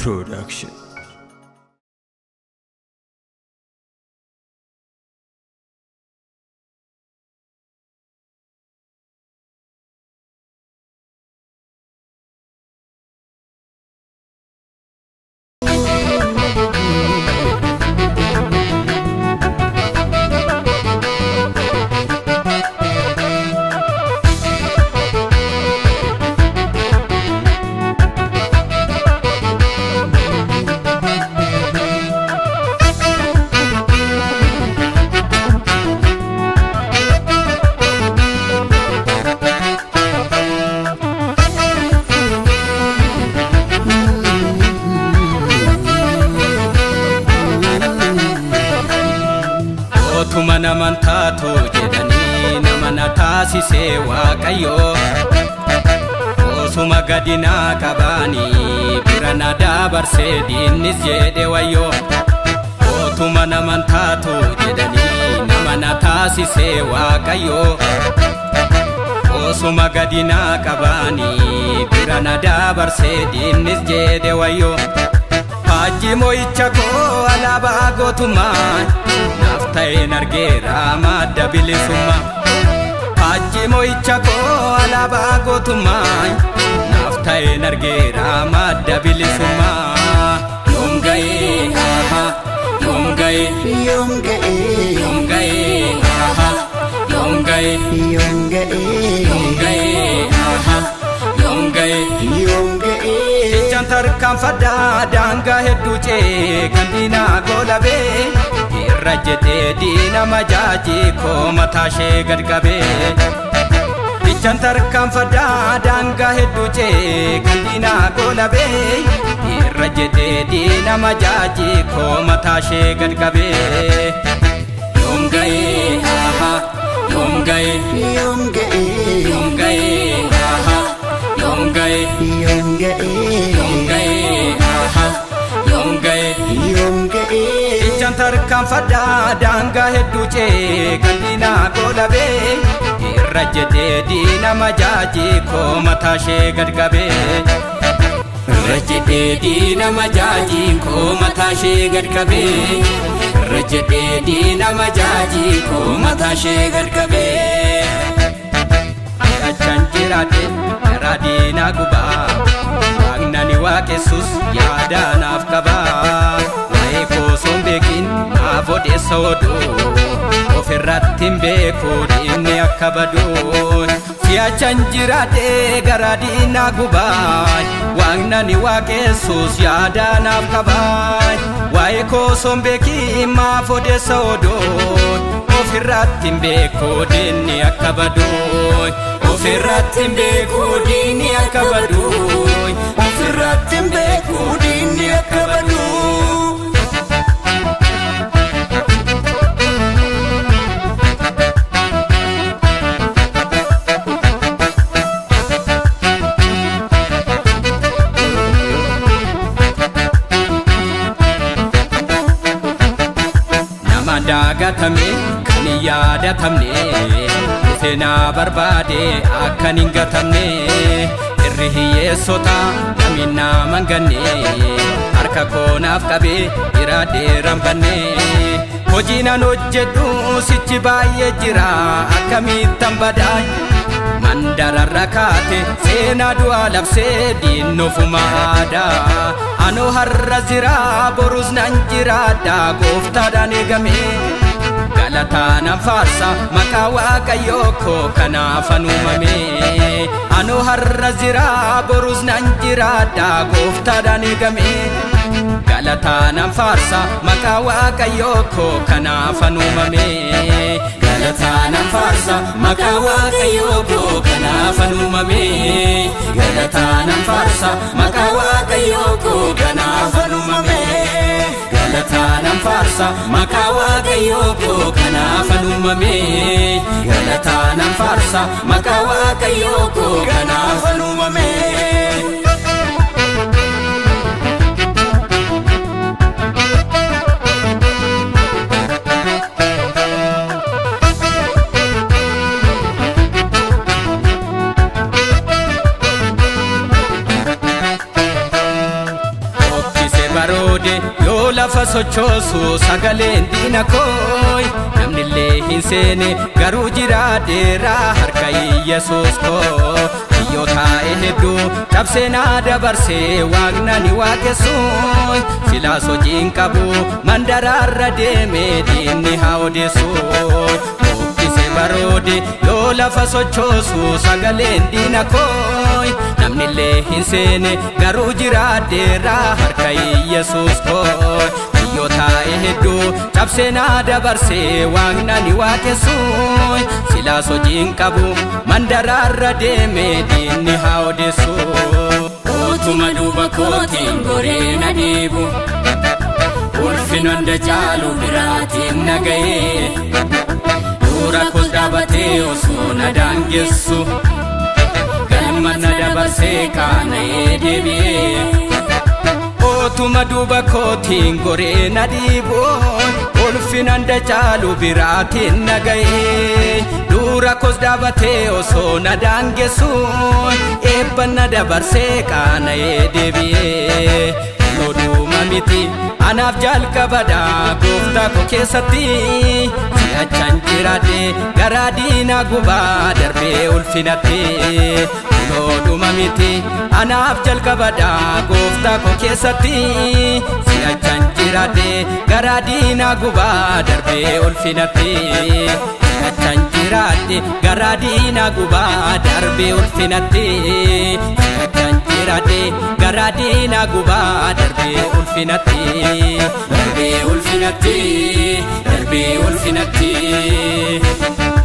Production. Ootuma naman taatu jedhanii nama na taasisee waaqayyo Osuma gadi naa qabaanii bira na dabarsee diinnis jedhe wayyo Ootuma naman taatu jedhanii nama na taasisee waaqayyo Osuma gadi naa qabaanii bira na dabarsee diinnis jedhe wayyo Hajji mo'icha koo alaabaa gootummaa naaf ta'een argeera madda bilisummaa. Hajji mo'icha koo alaabaa gootummaa naaf ta'een argeera madda bilisummaa. Yoom ga'ee aha yoom ga'ee Yoom ga'ee yoom ga'ee aha yoom ga'ee yoom ga'ee yoom ga'ee aha yoom ga'ee. yoom ga'ee Ijaan tarkaanfadhaa daangaa hedduu cee kan diinaa goolabee irra jedhee diina majaajii koo mataa ishee gad qabee. Ijaan tarkaanfadhaa daangaa hedduu cee kan diinaa goolabee irra jedhee diina majaajii koo mataa ishee gad qabee. Yoom ga'ee aha yoom ga'ee yoom ga'ee yoom ga'ee aha yoom ga'ee. yoom ga'ee Yoom ga'ee aha yoom ga'ee yoom ga'ee ijaan tarkaanfadhaa daangaa hedduu cee kan diinaa goolabee irra jedhee diina majaajii koo mataa ishee gad qabee. Irra jedhee diina majaajii koo mataa ishee gad qabee. Irra jedhee diina majaajii koo mataa ishee gad qabee. Achaan jiraate garaa diinaa gubaa Waaqnani waaqessus yaada naaf qabaa Waa'ee koo son beekin naaf odeessa oduu Ofirratti hin beeku diinni akka baduu Si'achaan jiraate garaa diinaa gubaa Waaqnani waaqessus yaada naaf qabaa Waa'ee koo son beekin naaf odeessa oduu ofirratti hin beeku diinni akka baduu ofirratti hin beeku diinni akka baduu ofirratti hin beeku diinni akka baduu. nama daagatame kan hin yaadatamne dhufe naa barbaade akkan hin gatamne irri hiyyeessota namni nama hin ganne harka koo naaf qabee iraadheeran banne hojii nan hojjedhu sichi baay'ee jira akkamittan badaa mandararra kaate seenaa du'aa labsee diinnofuma aadaa anoo har'a jira borus nan jiraadha gooftaadhaan eegame galataa nan faarsa maqaa waaqayyoo koo kanaafan uumame anoo har'a jira borus nan jiraadha gooftaadhaan eegame galataa nan faarsa maqaa waaqayyoo koo kanaafan uumame galataa nan faarsa maqaa waaqayyoo koo kanaafan uumame galataa nan faarsa maqaa waaqayyoo koo kanaafan uumame galataa nan faarsa maqaa waaqayyoo koo kanaafan uumame galataa nan faarsa maqaa waaqayyoo koo kanaafan uumame. lafa sochoosu sagaleen diina kooy namnillee hin seene garuu jiraadheeraa harka Yesuus koo biyyoo taa'e hedduu cabseenaa dabarsee waaqnani waaqessuun silaas hojiin qabu mandaraarra deemee diinni haa odeessuun buqqise baroode yoo lafa sochoosu sagaleen diina kooy namnillee hin seene garuu jiraadheeraa harka Yesuus kooy biyyoo taa'e hedduu cabseenaa dabarsee waaqnani waaqessuun silaas hojiin qabu mandaraarra deemee diinni haa odeessuun. Utuma duuba kootiin goree na dhiibu Ulfina hunda caalu biraatiin na ga'ee Dura koos dhaabatee osoo na daangessu Galma na dabarsee qaana'ee deebi'ee Otuma duuba kootiin goree na dhiibuun ulfina hunda caalu biraatiin na ga'ee dura koos dhaabatee osoo na daangessuun eebba na dabarsee qaana'ee deebi'ee looduma miti anaaf jalqabadha gooftaa koo keessatti si'achan jiraadhe garaa diinaa gubaa darbee ulfinatti looduma miti anaaf jalqabadha gooftaa koo keessatti si'achan jiraadhe garaa diinaa gubaa darbee ulfinatti si'achan jiraadhe garaa diinaa gubaa darbee ulfinatti si'achan jiraadhe garaa diinaa gubaa darbee ulfinatti Darbee ulfinatti Darbee ulfinatti